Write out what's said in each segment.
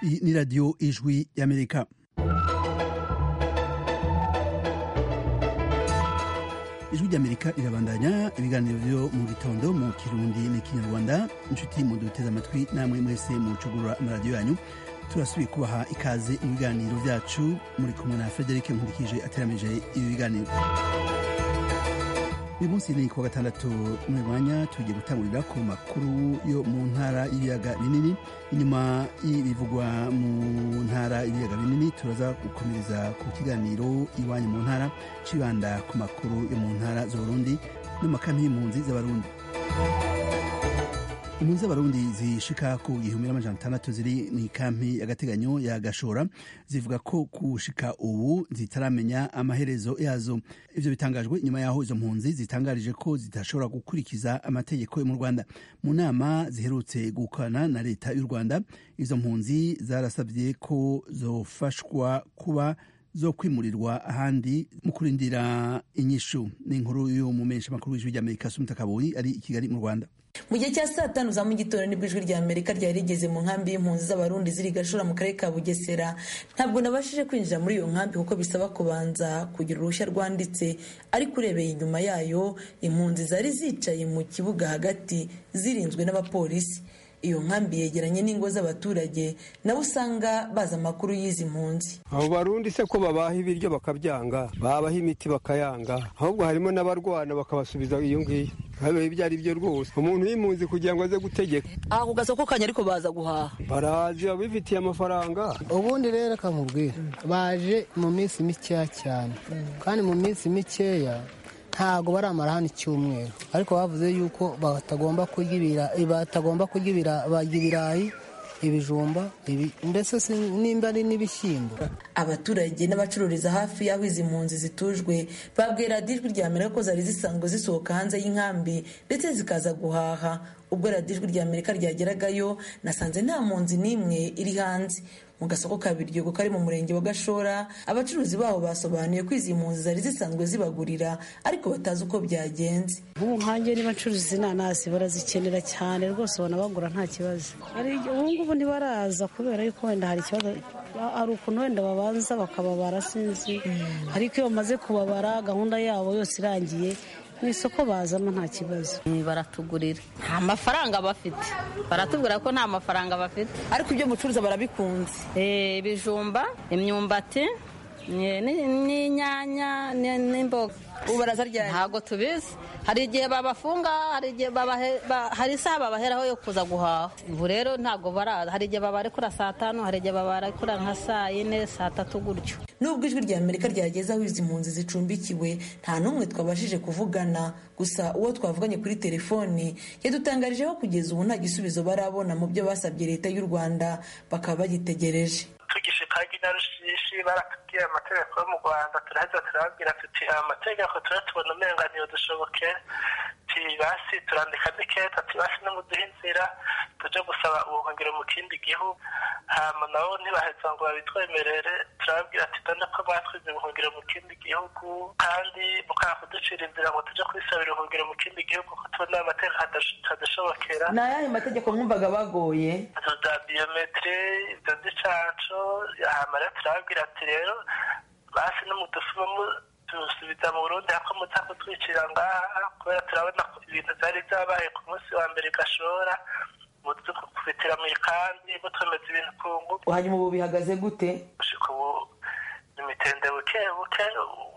Iyi ni radiyo ijwi y'amerika ijwi ry'amerika rirabandanya ibiganiro byo mu gitondo mu kirundi n'ikinyarwanda inshuti muduteze amatwi namwe mwese mucugurura amaradiyo yanyu turasubiye kubaha ikaze mu biganiro byacu muri kumwe na frederic nkurikije ateramije ibi biganiro uyu munsi ni kuwa gatandatu mu mwanya tugiye gutangurira ku makuru yo mu ntara y'ibiyaga binini inyuma y'ibivugwa mu ntara y'ibiyaga binini turaza gukomereza ku kiganiro iwanyu mu ntara cibanda ku makuru yo mu ntara z'uburundi n'amakambi y'impunzi z'abarundi impunzi z'abarundi zishika ku gihumbi n'amajana atandatu ziri mu ikampi y'agateganyo ya gashora zivuga ko gushika ubu zitaramenya amaherezo yazo ivyo bitangajwe nyuma yaho izo mpunzi zitangarije ko zidashobora gukurikiza amategeko yo mu rwanda mu nama ziherutse gukorana na leta y'u rwanda izo mpunzi zarasabye ko zofashwa kuba zo kwimurirwa ahandi mu kurindira inyishu ni inkuru y'umumenyesha makuru w'ijwi ry'amerika sumita kaboyi ari i kigali mu rwanda mu gihe cya saa tanu za mu gitondo nibwo ijwi rya amerika ryari rigeze mu nkambi y'impunzi z'abarundi ziri gashora mu karere ka bugesera ntabwo nabashije kwinjira muri iyo nkambi kuko bisaba kubanza kugira uruhushya rwanditse ariko urebeye inyuma yayo impunzi zari zicaye mu kibuga hagati zirinzwe n'abapolisi iyo nkambi yegeranye n'ingo z'abaturage nabo usanga bazi amakuru y'izi mpunzi abo barundi se ko babaha ibiryo bakabyanga babaha imiti bakayanga ahubwo harimo n'abarwana bakabasubiza iyo ngiyo habaye ibyo ari byo rwose umuntu y'impunzi kugira ngo aze gutegeka aha ku gasoko kanya ariko baza guhaha barazi abifitiye amafaranga ubundi rero kamubwira baje mu minsi mikeya cyane kandi mu minsi mikeya ntabwo baramara hano icyumweru ariko bavuze yuko batagomba kurya batagomba kurya ibirayi ibijumba mbese nimba ari n'ibishyimbo abaturage n'abacururiza hafi y'aho izi mpunzi zitujwe babwira ijwi rya amerika ko zari zisanzwe zisohoka hanze y'inkambi ndetse zikaza guhaha ubwo radiyo ijwi rya amerika ryageragayo nasanze nta mpunzi n'imwe iri hanze mu gasoko ka biryogo kari mu murenge wa gashora abacuruzi baho basobanuye ko izi mpunzi zari zisanzwe zibagurira ariko batazi uko byagenze ubu nkange niba ncuruza inanasi barazikenera cyane rwose ubona bagura nta kibazo ubu ngubu ntibaraza kubera yuko wenda hari ikibazo hari ukuntu wenda babanza bakababara sinzi ariko iyo bamaze kubabara gahunda yabo yose irangiye mu isoko bazamo nta kibazo baratugurira nta mafaranga bafite baratubwira ko nta mafaranga bafite ariko ibyo mucuruza barabikunze ibijumba imyumbati n'inyanya n'imboga ubu barazaryana ntabwo tubizi hari igihe babafunga hari igihe hari isaha babaheraho yo kuza guhaha ubu rero ntabwo baraza hari igihe babarekura saa tanu hari igihe babarekura nka saa yine saa tatu gutyo nubwo ijwi rya amerika ryageze aho izi mpunzi zicumbikiwe nta n'umwe twabashije kuvugana gusa uwo twavuganye kuri telefoni yadutangarije ko kugeza ubu nta gisubizo barabona mu byo basabye leta y'u rwanda bakaba bagitegereje tugishikagi na rushishi baratubwiye amategeko yo mu rwanda turaheza turababwira tuti amategeko turatubona umenga dushobokere basi turandika n'iketa basi nimuduhe inzira tuje gusaba ubuhungiro mu kindi gihugu hama nabo ntibaheza ngo babitwemerere turababwira ati dore ko batwize ubuhungiro mu kindi gihugu kandi mukanga kuducira inzira ngo tuje kwisabira ubuhungiro mu kindi gihugu ko tubona amategeko atadashobokera ni ayahe mategeko mwumvaga bagoye za biyometiri ibyo by'icaco hama rero turababwira ati rero basi n'umudusumamo tusubiza mu burundi hako muza kutwicira ngaha kubera turabona ibintu byari byabaye ku munsi wa mbere gashora muzi kubitira mu ikambi mutomeza ibintu ku ngufu hanyuma ubu bihagaze gute gushika ubu imitende buke buke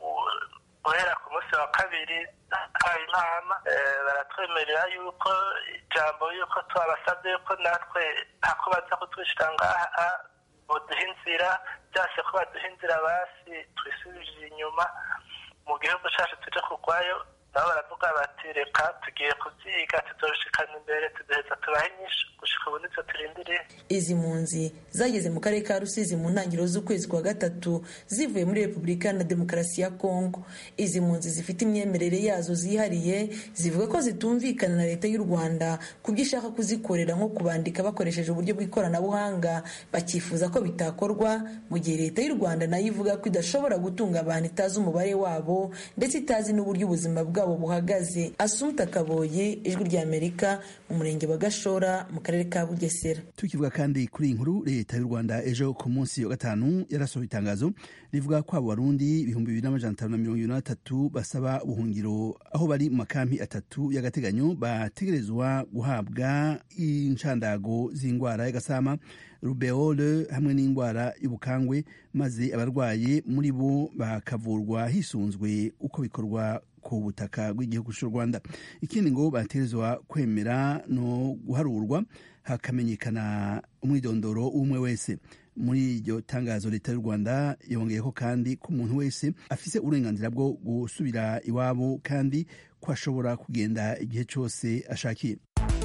guhera ku munsi wa kabiri habaye inama baratwemerera yuko ijambo yuko twabasabye yuko natwe hako baza kutwicira ngaha baduha inzira byase ko baduha inzira basi twisubije inyuma mu gihugu cyacu tujya kurwayo nabo baravuga bati reka tugiye kubyiga tuzoshikana imbere tuduheza tubahe inyinshi gushika ubu nitwe turindiriye izi mpunzi zageze mu karere ka rusizi mu ntangiriro z'ukwezi kwa gatatu zivuye muri repubulika na demokarasi ya kongo izi mpunzi zifite imyemerere yazo zihariye zivuga ko zitumvikana na leta y'u rwanda ku byo ishaka kuzikorera nko kubandika bakoresheje uburyo bw'ikoranabuhanga bakifuza ko bitakorwa mu gihe leta y'u rwanda nayo ivuga ko idashobora gutunga abantu itazi umubare wabo ndetse itazi n'uburyo ubuzima bwabo bwabo buhagaze asumta kaboye ijwi rya amerika mu murenge wa gashora mu karere ka bugesera tukivuga kandi kuri iyi nkuru leta y'u rwanda ejo ku munsi wa gatanu yarasohoye itangazo rivuga ko abo barundi ibihumbi bibiri n'amajana atanu na mirongo ibiri na batatu basaba ubuhungiro aho bari mu makampi atatu y'agateganyo bategerezwa guhabwa inshandago z'indwara y'agasama rubeole hamwe n'indwara y'ubukangwe maze abarwaye muri bo bakavurwa hisunzwe uko bikorwa ku butaka bw'igihugu cy'u rwanda ikindi ngo bategerezwa kwemera no guharurwa hakamenyekana umwidondoro w'umwe wese muri iryo tangazo leta y'u rwanda yongeyeho kandi ko umuntu wese afise uburenganzira bwo gusubira iwabo kandi ko ashobora kugenda igihe cyose ashakiye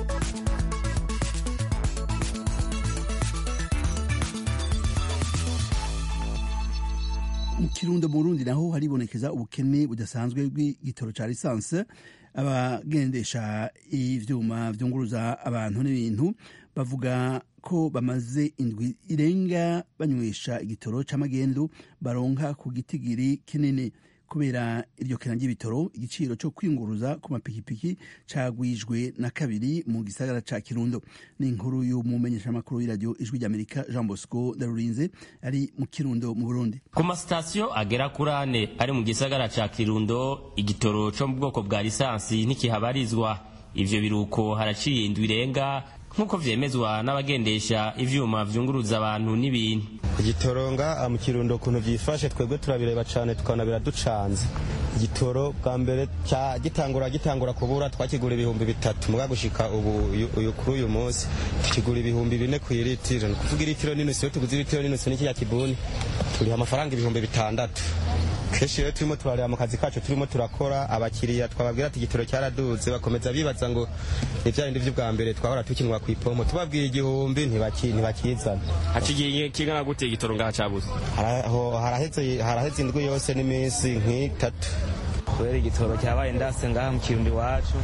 mu kirundo mu burundi naho haribonekeza ubukene budasanzwe bw'igitoro cya lisansi abagendesha ivyuma vyunguruza abantu n'ibintu bavuga ko bamaze indwi irenga banywesha igitoro c'amagendu baronka ku gitigiri kinini kubera iryo kena ry'ibitoro igiciro cyo kwinguruza ku mapikipiki cagwijwe na kabiri mu gisagara ca kirundo ni inkuru y'umumenyeshamakuru w'iradiyo ijwi ry'amerika jean bosco ndarurinze ari mu kirundo mu burundi ku masitasiyo agera kuri ane ari mu gisagara ca kirundo igitoro co mu bwoko bwa lisansi ntikihabarizwa ivyo biruko haraciye indwi irenga nk'uko vyemezwa n'abagendesha ivyuma vyunguruza abantu n'ibintu igitoronga mu kirundo ukuntu vyifashe twebwe turabireba cane tukabona biraducanze igitoro bwa mbere gitangura gitangura kubura twakigura ibihumbi bitatu muga gushika ubu uyu kuri uyu munsi tukigura ibihumbi bine ku iritiro ni kuvuga iritiro n'inusu iyo tuguze iritiro n'inusu n'ikiriya kibuni turiha amafaranga ibihumbi bitandatu kenshi rero turimo turareba mu kazi kacu turimo turakora abakiriya twababwira ati igitoro cyaraduze bakomeza bibaza ngo ni bya bindi by'ubwa mbere twahora tukinwa ku ipomo tubabwiye igihumbi ntibakizana haciye kingana gute igitoro ngaha cabuze haraheze indwi yose n'iminsi nk'itatu kubera igitoro cyabaye ndase ngaha mu kirundi iwacu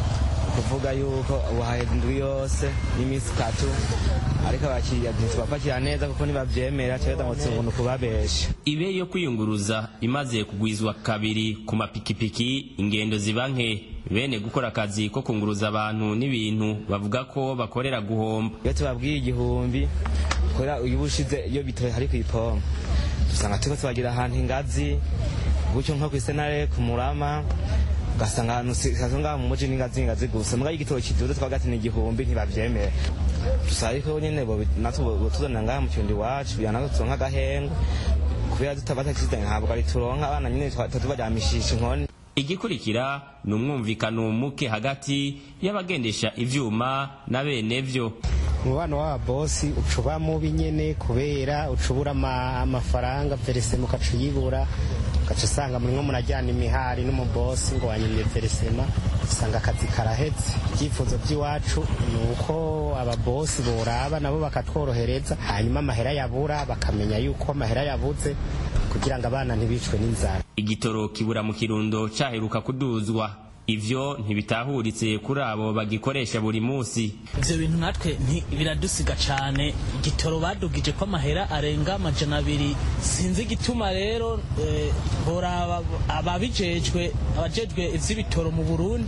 kuvuga yuko ubu haheze indwi yose n'iminsi itatu ariko abakiriya ntitubapakira neza kuko ntibavyemera cyangwa ngo tubona kubabesha ibe yo kwiyunguruza imaze kugwizwa kabiri ku mapikipiki ingendo ziba nke bene gukora akazi ko kunguruza abantu n'ibintu bavuga ko bakorera guhomba iyo tubabwiye igihumbi kubera uyu bushize iyo bitoye hari ku ipompo dusanga turiko tubagira ahantu ingazi gutyo nko kw'isenare ku murama ugasanga ahantu sikazo ngaha mu muji n'ingazi ingazi gusa muga igitoro kiduze twagati ni igihumbi ntibavyemera dusaba ariko nyene natwe botuzanira ngaha mu kirundi iwacu kugira natwe turonke agahengo kubera tutabatakizize ntabwo ari turonka abana nyene tubaryamishisha inkoni igikurikira ni umwumvikano muke hagati y'abagendesha ivyuma na bene vyo umubano w'ababosi uca uba mubi nyene kubera uca ubura amafaranga veresema ukaca uyibura ugaca usanga murimwo murajyana imihari n'umubosi ngo wanyimye veresema usanga akazi karaheze ibyifuzo by'iwacu ni uko ababosi boraba nabo bakatworohereza hanyuma amahera yabura bakamenya yuko amahera yabuze kugira ngo abana ntibicwe n'inzara igitoro kibura mu kirundo caheruka kuduzwa ivyo ntibitahuritse kuri abo bagikoresha buri munsi ivyo bintu natwe biradusiga cane igitoro badugije ko amahera arenga amajana abiri sinzi igituma rero eh, boraba ababijejwe abajejwe ivy'ibitoro mu burundi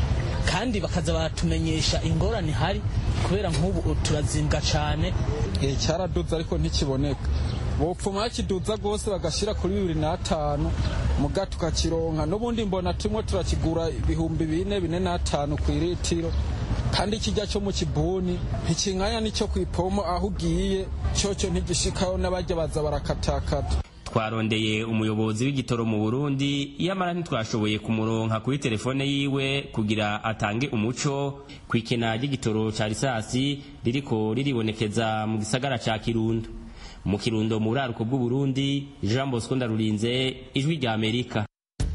kandi bakaza baratumenyesha ingorane hari kubera nk'ubu turazimbwa cane cyaraduze ariko ntikiboneka bopfuma bakiduza rwose bagashyira kuri bibiri n'atanu muga tukakironka n'ubundi mbona turimo turakigura ibihumbi bine bine n'atanu ku iritiro kandi ikijya cyo mu kibuni ntikinganya n'icyo ku ipomo aho ugiye cyocyo ntigishikaho n'abajya baza barakatakata twarondeye umuyobozi w'igitoro mu burundi iyamara ntitwashoboye kumuronka kuri telefone yiwe kugira atange umuco ku ikena ry'igitoro ca risasi ririko riribonekeza mu gisagara ca kirundo mu kirundo mu buraruko bw'uburundi jean bosco ndarurinze ijwi rya amerika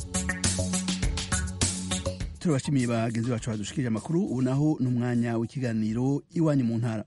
turabashimiye bagenzi bacu badushikirije amakuru ubu naho ni umwanya w'ikiganiro iwanyu mu ntara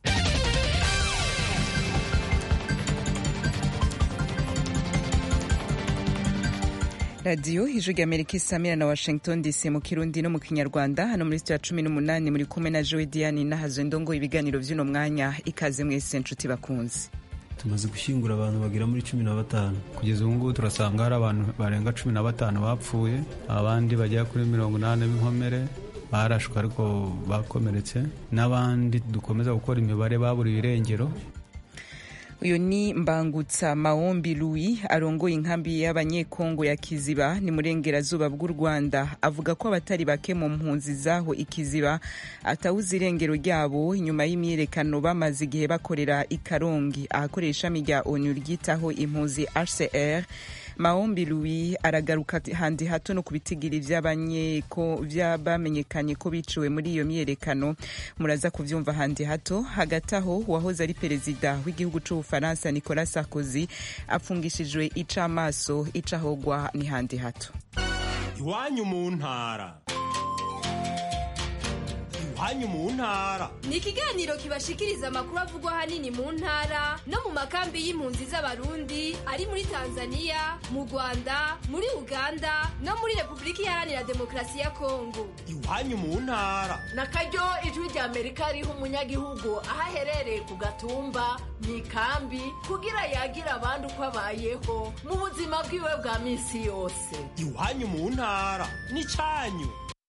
radiyo ijwi rya amerika isamira na washington dc mu kirundi no mu kinyarwanda hano muri sitiyo ya cumi n'umunani muri kumwe na joe diane n'ahazwe ndongo ibiganiro by'uno mwanya ikaze mwese nshuti bakunze tumaze gushyingura abantu bagera muri cumi na batanu kugeza ubu ngubu turasanga hari abantu barenga cumi na batanu bapfuye abandi bagera kuri mirongo inani b'inkomere barashwe ariko bakomeretse n'abandi dukomeza gukora imibare baburiwe irengero uyu ni mbangutsa maombi louis arongoye inkambi y'abanyekongo ya kiziba ni murengerazuba bw'u rwanda avuga ko abatari bake mu mpunzi zaho ikiziba atawuze irengero ryabo inyuma y'imyiyerekano bamaze igihe bakorera i karongi ahakorera ishami rya onu ryitaho impunzi hcr maombi louis aragaruka handi hato no ku bitigiri vy'abamenyekanye ko biciwe muri iyo myiyerekano muraza kuvyumva handi hato hagati aho uwahoze ari perezida w'igihugu c'ubufaransa nicolas sarkozy apfungishijwe icamaso icahogwa ni handi hato iwanyu mu ntara iwanyu mu ntara ni ikiganiro kibashikiriza amakuru avugwa ahanini mu ntara no mu makambi y'impunzi z'abarundi ari muri tanzania mu rwanda muri uganda no muri repubulika iharanira demokarasi ya kongo iwanyu mu ntara na karyo ijwi rya amerika riha umunyagihugu aho aherereye ku gatumba mu ikambi kugira yagira abandi uko abayeho mu buzima bwiwe bwa minsi yose iwanyu mu ntara ni cyanyu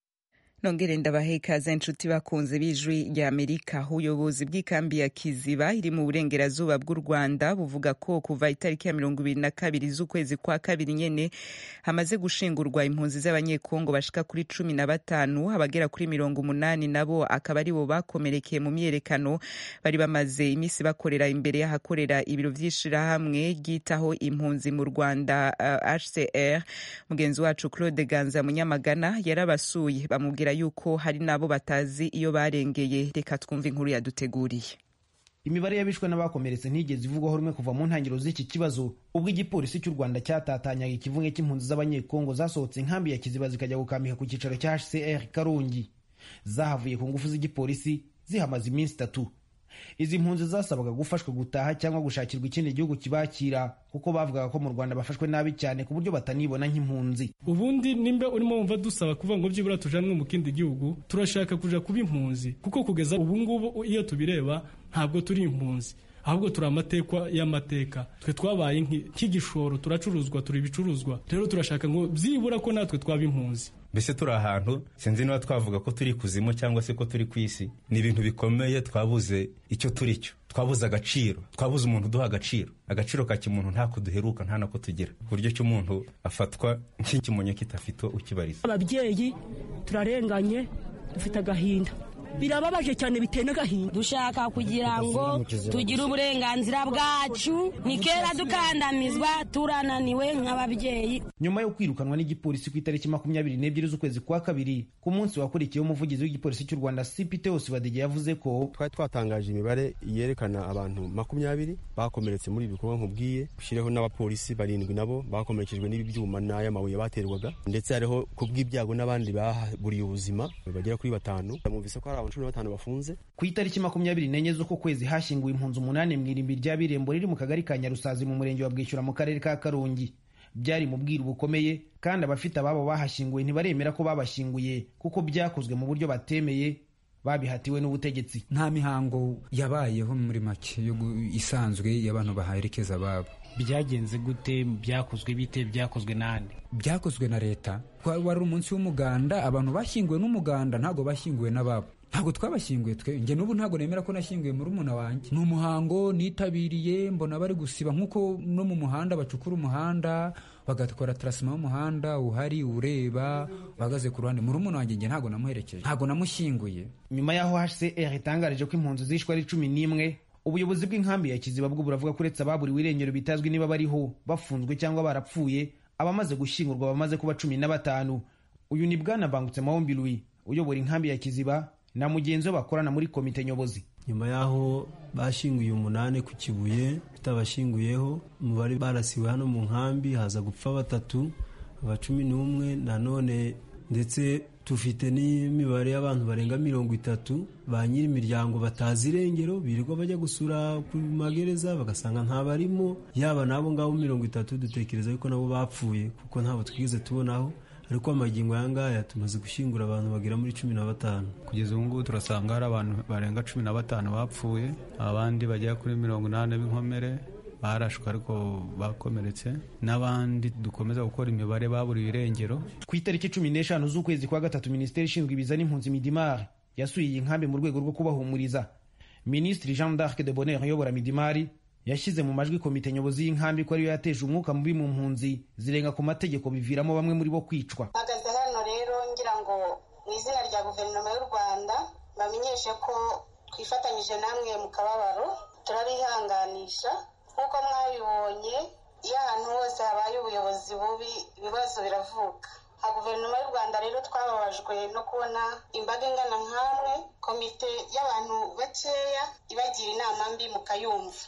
nongere ndabahe ikaze inshuti bakunze b'ijwi rya amerika ubuyobozi bw'ikambi ya kiziba iri mu burengerazuba bw'u rwanda buvuga ko kuva itariki ya mirongo ibiri na kabiri z'ukwezi kwa kabiri nyene hamaze gushingurwa impunzi z'abanyekongo bashika kuri cumi na batanu abagera kuri mirongo umunani nabo akaba aribo bakomerekeye mu myiyerekano bari bamaze iminsi bakorera imbere y'ahakorera ibiro vy'ishirahamwe ryitaho impunzi mu rwanda uh, hcr mugenzi wacu claude ganza munyamagana yarabasuye bamubwira yuko hari n'abo batazi iyo barengeye reka twumve inkuru yaduteguriye imibare y'abishwe n'abakomeretse ntigeze ivugwaho rumwe kuva mu ntangiriro z'iki kibazo ubwo igipolisi cy'u rwanda cyatatanyaga ikivunge cy'impunzi z'abanyekongo zasohotse inkambi ya kiziba zikajya gukambika ku cyicaro cya hcr karongi zahavuye ku ngufu z'igipolisi zihamaze iminsi itatu izi mpunzi zasabaga gufashwa gutaha cyangwa gushakirwa ikindi gihugu kibakira kuko bavugaga ko mu rwanda bafashwe nabi cyane ku buryo batanibona nk'impunzi ubundi nimba urimo wumva dusaba kuvuga ngo byibura tujanwe mu kindi gihugu turashaka kuja kuba impunzi kuko kugeza ubu ngubu iyo tubireba ntabwo turi impunzi ahubwo turi amatekwa y'amateka twe twabaye nk'igishoro turacuruzwa turi ibicuruzwa rero turashaka ngo byibura ko natwe twaba impunzi mbese turi ahantu sinzi niba twavuga ko turi kuzimu cyangwa se ko turi ku isi ni ibintu bikomeye twabuze icyo turi cyo twabuze agaciro twabuze umuntu uduha agaciro agaciro ka kimuntu ntako duheruka nta nako tugira ku buryo cy'umuntu afatwa nk'ikimonyo kitafite ukibariza ababyeyi turarenganye dufite agahinda birababaje cyane biteye n'agahinda dushaka kugira ngo tugire uburenganzira bwacu ni kera dukandamizwa turananiwe nk'ababyeyi nyuma yo kwirukanwa n'igipolisi ku itariki makumyabiri n'ebyiri z'ukwezi kwa kabiri ku munsi wakurikiyeho umuvugizi w'igipolisi cy'u rwanda cpt osibadege yavuze ko twari twatangaje imibare yerekana abantu makumyabiri bakomeretse muri ibi bikorwa nkubwiye ushyireho n'abapolisi barindwi nabo bakomerekejwe n'ibi byuma n'aya mabuye baterwaga ndetse hariho ku bw'ibyago n'abandi baburiye ubuzima bagera kuri batanu bumvise ko hari abantu cumi na batanu bafunze ku itariki makumyabiri n'enye z'uko kwezi hashyinguwe impunzi umunani mu irimbi rya birembo riri mu kagari ka nyarusazi mu murenge wa bwishyura mu karere ka karongi byari mu bwiru bukomeye kandi abafite ababo bahashyinguwe ntibaremera ko babashyinguye kuko byakozwe mu buryo batemeye babihatiwe n'ubutegetsi nta mihango yabayeho muri make isanzwe y'abantu baherekeza ababo byagenze gute byakozwe bite byakozwe nande byakozwe na leta wari umunsi w'umuganda abantu bashyinguwe n'umuganda ntabwo bashyinguwe n'ababo ntabwo twabashyinguye twe njye n'ubu ntabwo nemera ko nashyinguye muri umuna wanjye ni umuhango nitabiriye mbona bari gusiba nk'uko no mu muhanda bacukura umuhanda bagakora tarasima y'umuhanda uhari ureba bahagaze ku ruhande muri umuna wanjye njye ntabwo namuherekeje ntabwo namushyinguye nyuma y'aho hcr itangarije ko impunzi zishwe ari cumi n'imwe ubuyobozi bw'inkambi ya kiziba bwo buravuga ko uretse ababuriwe irengero bitazwi niba bariho bafunzwe cyangwa barapfuye abamaze gushyingurwa bamaze kuba cumi na batanu uyu ni bwana mbangutse mahombi louis uyobora inkambi ya kiziba na mugenzi we bakorana muri komite nyobozi nyuma y'aho bashyinguye umunani ku kibuye tutabashyinguyeho umubare barasiwe hano mu nkambi haza gupfa batatu aba cumi n'umwe nanone ndetse tufite n'imibare y'abantu barenga mirongo itatu ba nyiri imiryango batazi irengero birirwa bajya gusura ku magereza bagasanga ntabarimo yaba n'abo ngabo mirongo itatu dutekereza yuko nabo bapfuye kuko ntabwo twigeze tubonaho ariko amagingo aya ngaya tumaze gushyingura abantu bagera muri cumi na batanu kugeza ubu ngubu turasanga hari abantu barenga cumi na batanu bapfuye abandi bagera kuri mirongo inani b'inkomere barashwe ariko bakomeretse n'abandi dukomeza gukora imibare baburiwe irengero ku itariki cumi n'eshanu z'ukwezi kwa gatatu minisiteri ishinzwe ibiza n'impunzi midimari yasuye iyi nkambi mu rwego rwo kubahumuriza minisitiri jean d'arc de bonheur uyobora midimari yashyize mu majwi komite nyobozi y'inkambi ko ariyo yateje umwuka mubi mu mpunzi zirenga ku mategeko biviramo bamwe muri bo kwicwa mpagaze hano rero ngira ngo mu izina rya guverinoma y'u rwanda bamenyeshe ko twifatanyije namwe mu kababaro turabihanganisha nk'uko mwabibonye iyo ahantu hose habaye ubuyobozi bubi ibibazo biravuka nka guverinoma y'u rwanda rero twababajwe no kubona imbaga ingana nk'amwe komite y'abantu bakeya ibagira inama mbi mukayumva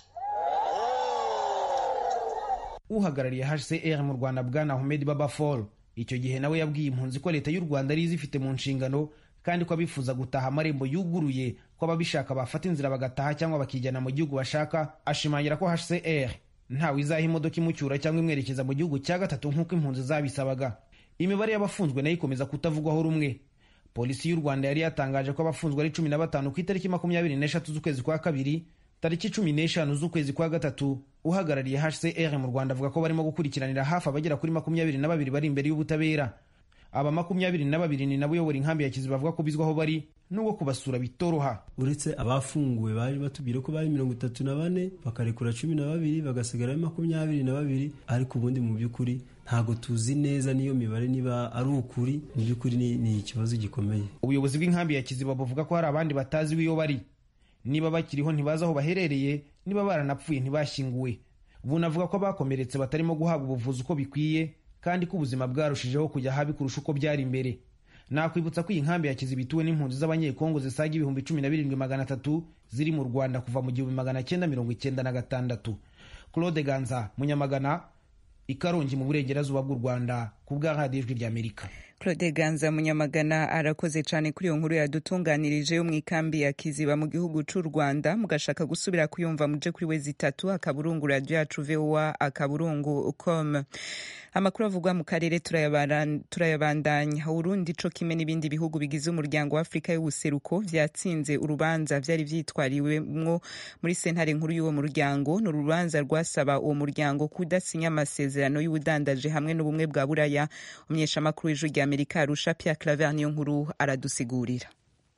uhagarariye hcr mu rwanda bwana ahmed babafol icyo gihe nawe yabwiye impunzi ko leta y'u rwanda ari izifite mu nshingano kandi ko abifuza gutaha amarembo yuguruye ko ababishaka bafata inzira bagataha cyangwa bakijyana mu gihugu bashaka ashimangira ko hcr ntawe izaha imodoka imucyura cyangwa imwerekeza mu gihugu cya gatatu nk'uko impunzi zabisabaga imibare y'abafunzwe nayo ikomeza kutavugwaho rumwe polisi y'u rwanda yari yatangaje ko abafunzwe ari cumi na batanu ku itariki makumyabiri n'eshatu z'ukwezi kwa kabiri tariki cumi n'eshanu z'ukwezi kwa gatatu uhagarariye hcr mu rwanda avuga ko barimo gukurikiranira hafi abagera kuri makumyabiri na babiri bari imbere y'ubutabera aba makumyabiri na babiri ni nabo uyobora inkambi ya kiziba bavuga ko bizwi aho bari n'ubwo kubasura bitoroha uretse abafunguwe baje batubwira ko bari mirongo itatu na bane bakarekura cumi na babiri bagasigara ari makumyabiri na babiri ariko ubundi mu by'ukuri ntabwo tuzi neza n'iyo mibare niba ari ukuri mu by'ukuri ni, ni ikibazo gikomeye ubuyobozi bw'inkambi ya kiziba buvuga ko hari abandi batazi iyo bari niba bakiriho ntibazi aho baherereye niba baranapfuye ntibashyinguwe bunavuga ko abakomeretse batarimo guhabwa ubuvuzi uko bikwiye kandi ko ubuzima bwarushijeho kujya habi kurusha uko byari mbere nakwibutsa ko iyi nkambi ya kiziba ituwe n'impunzi z'abanyekongo zisaga ibihumbi cumi na birindwi magana atatu ziri mu rwanda kuva mu gihumbi magana cyenda mirongo icyenda na gatandatu claude ganza munyamagana ikarongi mu burengerazuba bw'u rwanda ku bwa radiyo ijwi ry'amerika claude ganza munyamagana arakoze cyane kuri iyo nkuru yadutunganirije yo mu ikambi ya kiziba mu gihugu cy'u rwanda mugashaka gusubira kuyumva muje kuri we zitatu akaburungu radiyo yacu voa akaburungu com amakuru avugwa mu karere turayabandanya urundi co kimwe n'ibindi bihugu bigize umuryango wa afurika y'ubuseruko vyatsinze urubanza vyari vyitwariwemwo muri sentare nkuru y'uwo muryango ni urubanza rwasaba uwo muryango kudasinya amasezerano y'ubudandaje hamwe n'ubumwe bwa buraya umunyeshamakuru w'ijwi rya amerika arusha pierre claver niyo nkuru aradusigurira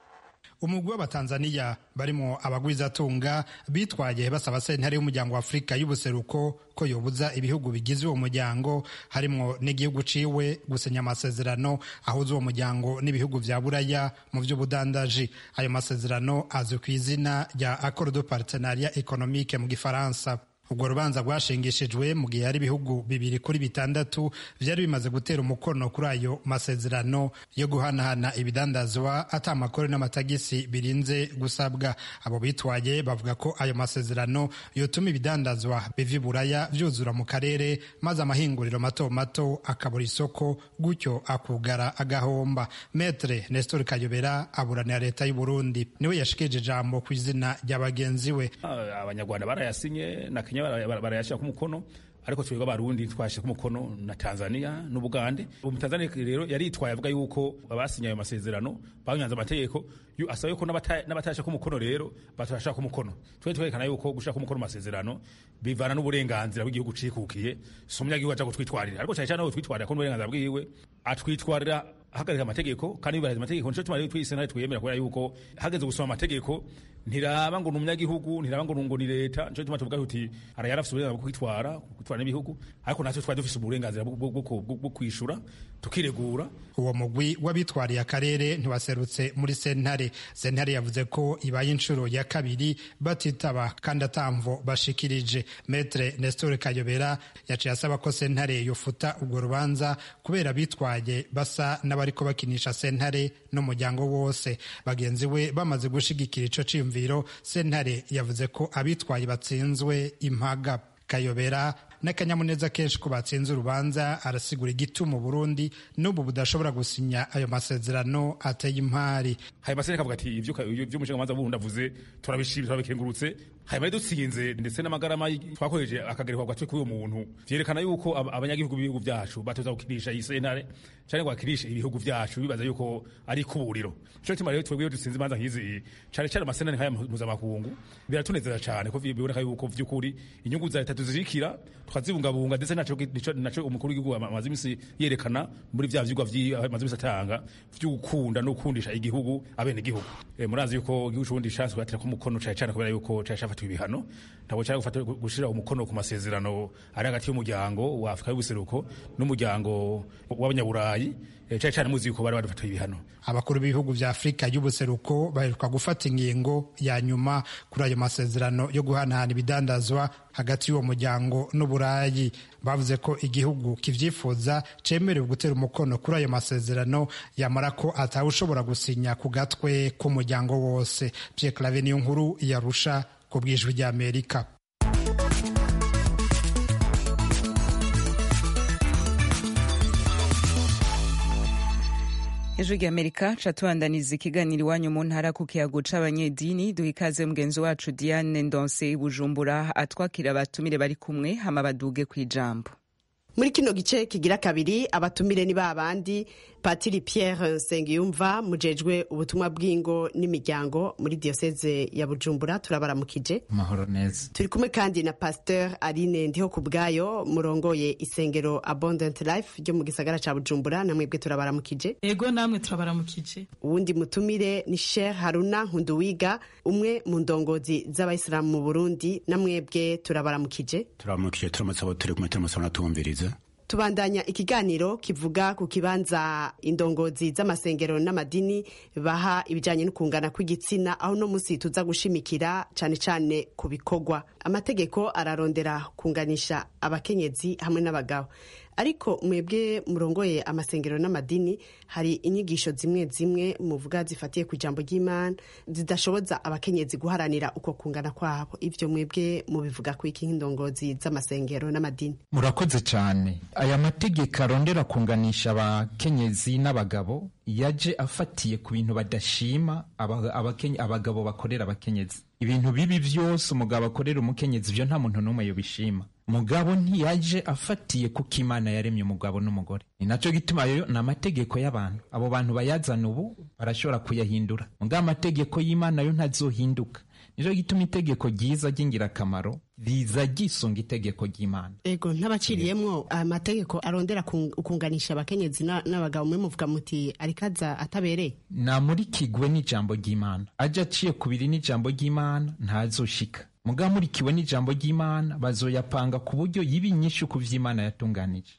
umugwi w'abatanzaniya barimo abagwizatunga bitwaye basaba sentare y'umuryango wa afurika y'ubuseruko ko yobuza ibihugu bigize uwo muryango harimo n'igihugu ciwe gusinya amasezerano ahuza uwo muryango n'ibihugu vya buraya mu vy'ubudandaji ayo masezerano azwi ku izina rya accord de partenariat économique mu gifaransa ubwo rubanza rwashingishijwe mu gihe hari ibihugu bibiri kuri bitandatu vyari bimaze gutera umukono kuri ayo masezerano yo guhanahana ibidandazwa ata amakore n'amatagisi birinze gusabwa abo bitwaye bavuga ko ayo masezerano yotuma ibidandazwa biva iburaya vyuzura mu karere maze amahinguriro mato mato akabura isoko gutyo akugara agahomba metre nestor kayobera aburanira leta y'u burundi niwe yashikije ijambo ku izina rya bagenzi we abanyarwanda barayasinye na kenya barayashyira ku mukono ariko twebwe abarundi twashyira ku mukono na tanzania n'ubugande ubu tanzania rero yaritwaye avuga yuko abasinye ayo masezerano banyanze amategeko asaba yuko n'abatashaka ku mukono rero batashaka ku mukono twe twerekana yuko gushaka ku mukono amasezerano bivana n'uburenganzira bw'igihugu cikukiye si umunyagihugu aja kutwitwarira ariko cyane cyane aho twitwarira ko n'uburenganzira bwiwe atwitwarira hagarika amategeko kandi yubahiriza amategeko nico tumara twise nawe twiyemera kubera yuko hageze gusoma amategeko ntiraba ngo ni umunyagihugu ntiraba ngo ngo ni leta nico tuma tuvuga tuti ara yarafise uburenganzira bwo kwitwara kwitwara n'ibihugu ariko natwe twari dufise uburenganzira bwo kwishura tukiregura uwo mugwi w'abitwariye akarere ntiwaserutse muri sentare sentare yavuze ko ibaye inshuro ya kabiri batitaba kandi atamvo bashikirije metre nestor kayobera yaciye asaba ko sentare yofuta urwo rubanza kubera bitwaye basa n'abariko bakinisha sentare n'umuryango wose bagenzi we bamaze gushigikira ico ciyumviro sentare yavuze ko abitwaye batsinzwe impaga kayobera n'akanyamuneza kenshi ko batsinze urubanza arasigura igituma Burundi n'ubu budashobora gusinya ayo masezerano ateye impari hanyuma se akavuga ati ibyo umushingamanza wundi avuze turabishimye turabikengurutse hanyuma dutsinze ndetse n'amagarama twakoresheje akagerekwa gatwe k'uwo muntu vyerekana yuko abanyagihugu b'ibihugu vyacu batoza gukirisha iyi sentare canke ngo bakirishe ibihugu vyacu bibaza yuko ari kuburiro nico gituma rero twebwe iyo dutsinze imanza nk'izi cane cane amasenane nk'aya mpuzamakungu biratunezera cane ko biboneka yuko vy'ukuri inyungu za leta tuzirikira tukazibungabunga ndetse naco naco umukuru w'igihugu amaze imisi yerekana muri vya vyigwa amaze imisi atanga vyo gukunda no gukundisha igihugu abene igihugu e, murazi yuko igihugu c'uburundi canse kubatira ko umukono cane cane kubera yuko cari cafatiwe ibihano ntabwo cari gufata gushira umukono ku masezerano ari hagati y'umuryango wa Afrika y'ubuseruko n'umuryango w'abanyaburayi cyane cyane muzi yuko bari badufatiye ibihano abakuru b'ibihugu vya afurika y'ubuseruko baheruka gufata ingingo ya nyuma kuri ayo masezerano yo guhanahana ibidandazwa hagati y'uwo muryango n'uburayi bavuze ko igihugu kivyifuza cemerewe gutera umukono kuri ayo masezerano yamara ko atawushobora gusinya ku gatwe k'umuryango wose Pierre Claver niyo nkuru yarusha ku bwijwi ry'Amerika ejo ry'amerika ca tubandaniza ikiganiro iwanyu mu ntara ku kiyago c'abanyedini duha ikaze mugenzi wacu diane ndonse bujumbura atwakira abatumire bari kumwe hama baduge kw'ijambo muri kino gice kigira kabiri abatumire ni babandi patiri pierre nsengiyumva mujejwe ubutumwa bw'ingo n'imiryango muri diyoseze ya bujumbura turabaramukije mahoro neza turi kumwe kandi na pasteur aline ndiho ku bwayo murongoye isengero abundant life ryo mu gisagara ca bujumbura namwebwe turabaramukije ego namwe turabaramukije uwundi mutumire ni sheikh haruna nkunduwiga umwe mu ndongozi z'abayisilamu mu burundi namwebwe turabaramukije turabaramukije turamutse abo turi kumwe turamutse abanatuwumviriza tubandanya ikiganiro kivuga ku kibanza indongozi z'amasengero n'amadini baha ibijyanye no kungana kw'igitsina aho no munsi tuza gushimikira cyane cyane ku bikorwa amategeko ararondera kunganisha abakenyezi hamwe n'abagabo ariko mwebwe murongoye amasengero n'amadini hari inyigisho zimwe zimwe muvuga zifatiye ku ijambo ry'imana zidashoboza abakenyezi guharanira uko kungana kwabo ivyo mwebwe mubivuga ku iki nk'indongozi z'amasengero n'amadini murakoze cyane aya mategeko arondera kunganisha abakenyezi n'abagabo yaje afatiye ku bintu badashima abagabo bakorera abakenyezi ibintu bibi byose umugabo akorera umukenyezi ibyo nta muntu n'umwe yobishima mugabo ntiyaje afatiye kuko imana yaremye umugabo n'umugore ni nacyo gituma ayo ni amategeko y'abantu abo bantu bayazana ubu barashobora kuyahindura mugabo amategeko y'imana yo ntazohinduka nicyo gituma itegeko ryiza ry'ingirakamaro riza ryisunga itegeko ry'imana ego ntabaciriyemwo amategeko arondera kunganisha abakenyezi n'abagabo mwe muvuga muti arikaza atabereye namurikigwe n'ijambo ry'imana aje aciye kubiri n'ijambo ry'imana ntazoshika mugabo murikiwe n'ijambo ry'imana bazoyapanga ku buryo yiba inyinshi ku vy'imana yatunganije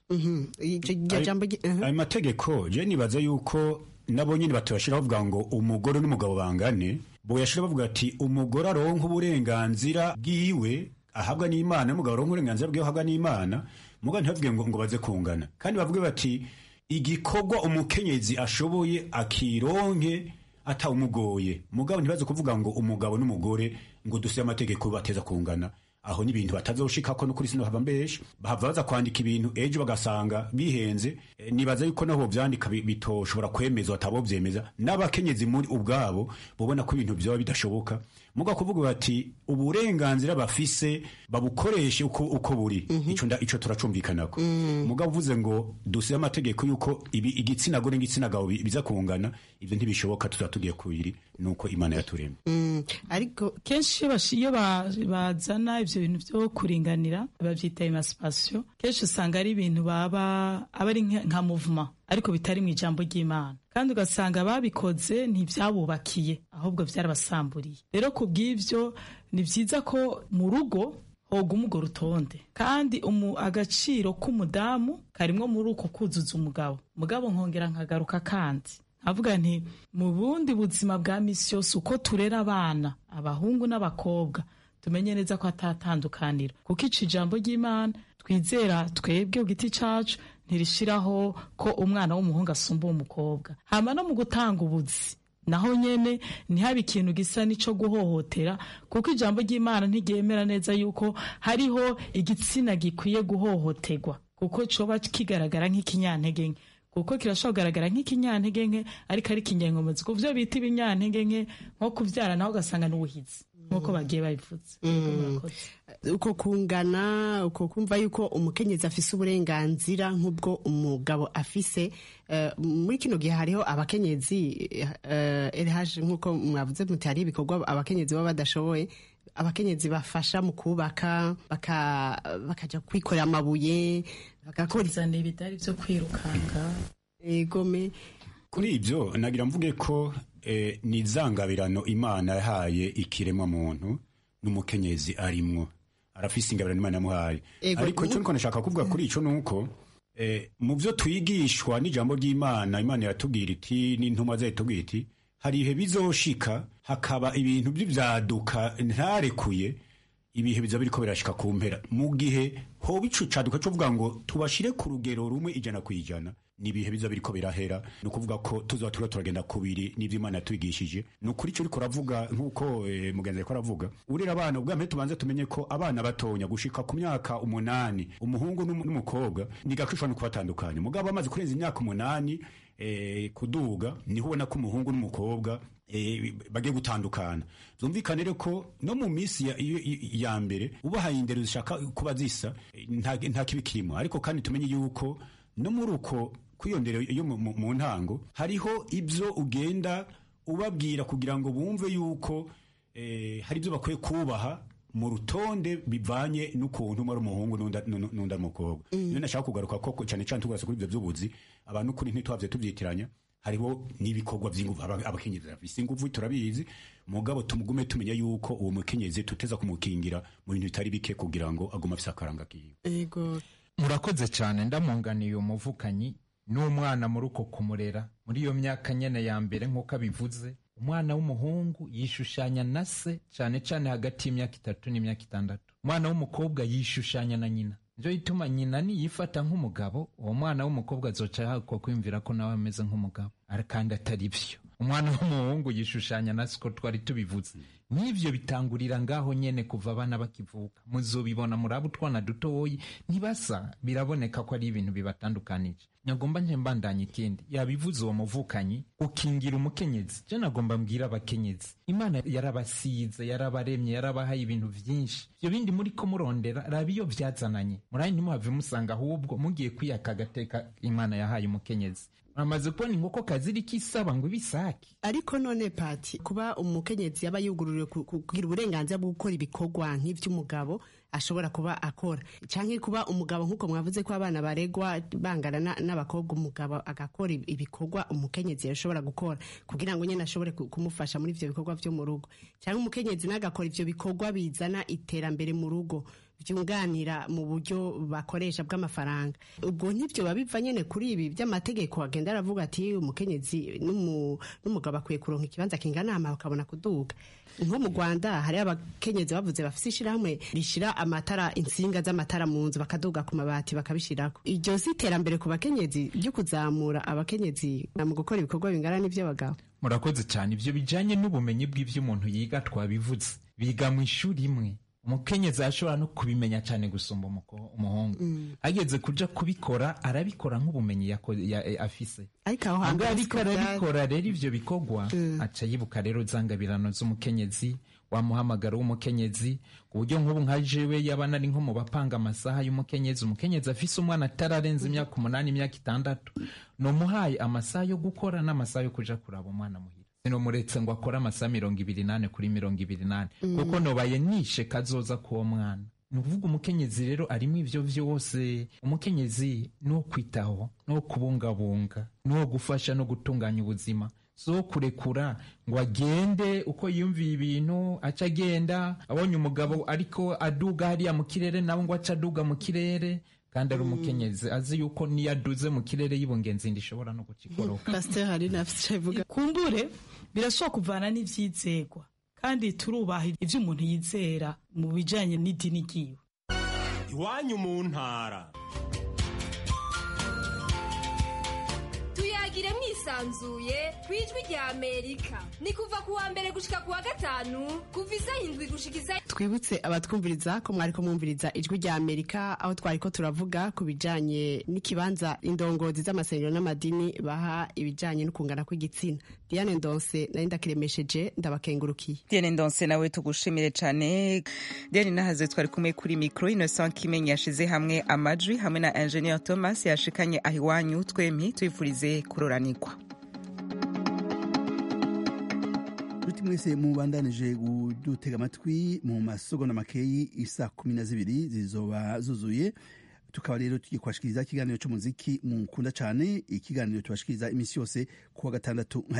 ayo mategeko je nibaza yuko nabo nyine batubashira bavuga ngo umugore n'umugabo bangane boyashira bavuga ati umugore aronka uburenganzira bwiwe ahabwa n'imana n'umugabo aronka uburenganzira bwiwe ahabwa n'imana mugabo ntibavuge ngo ngo baze kungana kandi bavuge bati igikorwa umukenyezi ashoboye akironke atawumugoye mugabo ntibaze kuvuga ngo umugabo n'umugore ngo duse amategeko bateza kungana aho ni ibintu batazoshikako no kuri sino haba mbesha bahava baza kwandika ibintu ejo bagasanga bihenze e, nibaza yuko naho vyandika bitoshobora kwemezwa atabo vyemeza n'abakenyezi muri ubwabo bobona ko ibintu vyoba bidashoboka muga kuvuga bati uburenganzira bafise babukoreshe uko, uko buri mm -hmm. ico nda ico turacumvikanako mm. muga uvuze ngo duse amategeko yuko ibi igitsina gore n'igitsina gabo biza kungana ivyo ntibishoboka tuzatugiye kubiri nuko imana yaturemye mm. ariko kenshi iyo bazana ivyo bintu vyo kuringanira bavyita emancipation kenshi usanga ari ibintu baba aba ari nka movement ariko bitari mu ijambo ry'imana kandi ugasanga babikoze ntibyabubakiye ahubwo byarabasamburiye rero ku bw'ibyo ni byiza ko mu rugo hoguma urwo rutonde kandi agaciro k'umudamu karimwo muri uko kuzuza umugabo mugabo nkongera nkagaruka kandi avuga nti mu bundi buzima bwa misi yose uko turera abana abahungu n'abakobwa tumenye neza ko atatandukanira kuko ica ijambo ry'imana twizera twebwe ku giti cacu ntirishiraho ko umwana w'umuhungu asumba umukobwa hama no mu gutanga ubuzi naho nyene ntihabe ikintu gisa n'ico guhohotera kuko ijambo ry'imana ntiryemera neza yuko hariho igitsina gikwiye guhohoterwa kuko coba kigaragara nk'ikinyantege nke kuko kirashobora kugaragara nk'ikinyantege nke ariko ari ikinyankomuzi ku vyo bita ibinyantege nke nko kuvyara naho ugasanga n'ubuhizi nk'uko bagiye babivuze uko kungana uko kumva yuko umukenyezi afise uburenganzira nk'ubwo umugabo afise eh, muri kino gihe hariho abakenyezi rh nk'uko mwavuze muti hari ibikorwa abakenyezi baba badashoboye abakenyezi bafasha mu kubaka bakaja kwikorera amabuye bagakora ibidari vyo kwirukanga egome kuri ibyo nagira mvuge ko eh, ni izangabirano imana yahaye ikiremwa muntu n'umukenyezi arimwo arafise ingabirano imana yamuhaye Ego, ariko icyo ubu- niko nashaka kuvuga kuri ico nuko eh, mu byo twigishwa n'ijambo ry'imana imana yatubwira iti n'intumwa zayo itubwira iti hari ibihe bizoshika hakaba ibintu by'ivyaduka ntarekuye ibihe biza biriko birashika ku mpera mu gihe hoba ico caduka co kuvuga ngo tubashire ku rugero rumwe ijana ku ijana ni ibihe biza biriko birahera ni ukuvuga ko tuzoba turiko turagenda kubiri n'ivyo imana yatwigishije ni ukuri ico uriko uravuga nk'uko eh, mugenzi ariko aravuga urera abana ubwa mbere tubanze tumenye ko abana batonya gushika ku myaka umunani umuhungu n'umu- n'umukobwa ni gake ushobora no kubatandukanya mugabo bamaze kurenza imyaka umunani eh, kuduga niho ubona ko umuhungu n'umukobwa eh, bagiye gutandukana byumvikane rero ko no mu minsi ya, iyo- i- ya mbere ubahaye indero zishaka kuba zisa eh, nta nta kibi kirimo ariko kandi tumenye yuko no muri uko kwiyondera yo mu- mu mu ntango hariho ibyo ugenda ubabwira kugira ngo bumve yuko eh, hari ibyo bakwiye kubaha mu rutonde bivanye n'ukuntu umwe ari umuhungu n'undi n'undi- n'undi ari umukobwa niyo nashaka kugaruka ko cyane cyane tugarutse kuri ibyo by'ubuzi abantu kuri ntitwavye tubyitiranya hariho n'ibikorwa by'inguvu aba- abakenyezi bafise inguvu turabizi mugabo tumugume tumenya yuko uwo mukenyezi tuteza kumukingira mu bintu bitari bike kugira ngo agume afise akaranga kiwe ego murakoze cyane ndamunganiye umuvukanyi n'umwana muri uko kumurera muri iyo myaka nyene ya mbere nk'uko abivuze umwana w'umuhungu yishushanya na se cyane cyane hagati y'imyaka itatu n'imyaka itandatu umwana w'umukobwa yishushanya na nyina nivyo bituma nyina niyifata nk'umugabo uwo mwana w'umukobwa azoca yahakwa kwiyumvira ko nawe ameze nk'umugabo Ari- kandi atari vyo umwana w'umuhungu yishushanya na siko twari tubivuze n'ivyo bitangurira ngaho nyene kuva abana bakivuka muzobibona muri abo utwana dutoyi ntibasa biraboneka ko ari ibintu bibatandukanije nyagomba nje mbandanya ikindi yabivuze uwo muvukanyi ukingira umukenyezi je nagomba mbwira abakenyezi imana yarabasize yarabaremye yarabahaye ibintu vyinshi ivyo bindi muri ko murondera raba iyo vyazananye murayi ntimuhave musanga ahubwo mugiye kwiyaka agateka imana yahaye umukenyezi muramaze kubona inkoko kaziriko isaba ngo ibisake ariko none pati kuba umukenyezi yaba yugururiwe ku- ku- kugira uburenganzira bwo gukora ibikorwa nk'ivy'umugabo ashobora kuba akora canke kuba umugabo nk'uko mwavuze ko abana baregwa bangana na- n'abakobwa umugabo agakora ibi- ibikorwa umukenyezi yashobora gukora kugira ngo nyene ashobore ku- kumufasha muri ivyo bikorwa vyo mu rugo canke umukenyezi nagakora ivyo bikorwa bizana iterambere mu rugo vyunganira mu buryo bakoresha bw'amafaranga ubwo ntibyo biba biva nyene kuri ibi by'amategeko agenda aravuga ati umukenyezi n'umu- n'umugabo akwiye kuronka ikibanza kingana hama bakabona kuduga nko mu rwanda hari abakenyezi bavuze bafise ishirahamwe rishira amatara insinga z'amatara mu nzu bakaduga ku mabati bakabishirako iryo si iterambere ku bakenyezi ryo kuzamura abakenyezi mu gukora ibikorwa bingana n'ivy'abagabo murakoze cyane ibyo bijyanye n'ubumenyi bw'ibyo umuntu yiga twabivuze biga mu ishuri imwe umukenyezi ashobora no kubimenya cyane gusumba umuko- umuhungu ageze kuja kubikora arabikora nk'ubumenyi yako- ya- eh, afise ariko aho Ubwo hantu ariko siko bya- arabikora rero ivyo bikorwa aca yibuka rero zangabirano z'umukenyezi wa muhamagaro w'umukenyezi ku buryo nk'ubu nka jewe yaba nari nko mu bapanga amasaha y'umukenyezi umukenyezi afise umwana atararenza imyaka umunani imyaka itandatu nomuhaye amasaha yo gukora n'amasaha yo kuja kuraba umwana muhira sinomuretse ngo akore amasaha mirongo ibiri nane kuri mirongo ibiri nane Mm. kuko nobaye nishe kazoza k'uwo mwana ni ukuvuga umukenyezi rero arimo ivyo vyose umukenyezi ni uwo kwitaho ni uwo kubungabunga ni uwo gufasha no gutunganya ubuzima si uwo kurekura ngo agende uko yiyumviye ibintu aca agenda abonye umugabo ariko aduga hariya mu kirere nawe ngo aca aduga mu kirere kandi ari umukenyezi azi yuko niyo aduze mu kirere y'ibungenzi ishobora no gucikoroka pasiteri hari nafite ivuga kumbure birashobora kuvana n'ivyizegwa kandi turubaha ivyo umuntu yizera mu bijanye n'idini ryiwe iwanyu mu ntara tuyagire mwisi yisanzuye ku ijwi rya amerika ni kuva ku wa mbere gushika ku wa gatanu kuva isaha indwi gushika isaha twibutse abatwumviriza ko mwariko mwumviriza ijwi rya amerika aho twariko turavuga ku bijanye n'ikibanza indongozi z'amasengero n'amadini baha ibijanye no kungana kw'igitsina diane ndonse nari ndakiremesheje ndabakengurukiye diane ndonse nawe tugushimire cane diane nahaze twari kumwe kuri mikro innocent kimenyi yashize hamwe amajwi hamwe na ingenieur thomas yashikanye aho iwanyu twempi tuyifurize kuroranikwa Ruti mwese mubandanije kudutega amatwi mu masogonda makeyi isa kumi na zibiri zizoba zuzuye tukaba rero tugiye kubashikiriza ikiganiro cy'umuziki mukunda cyane ikiganiro tubashikiriza iminsi yose kuwa gatandatu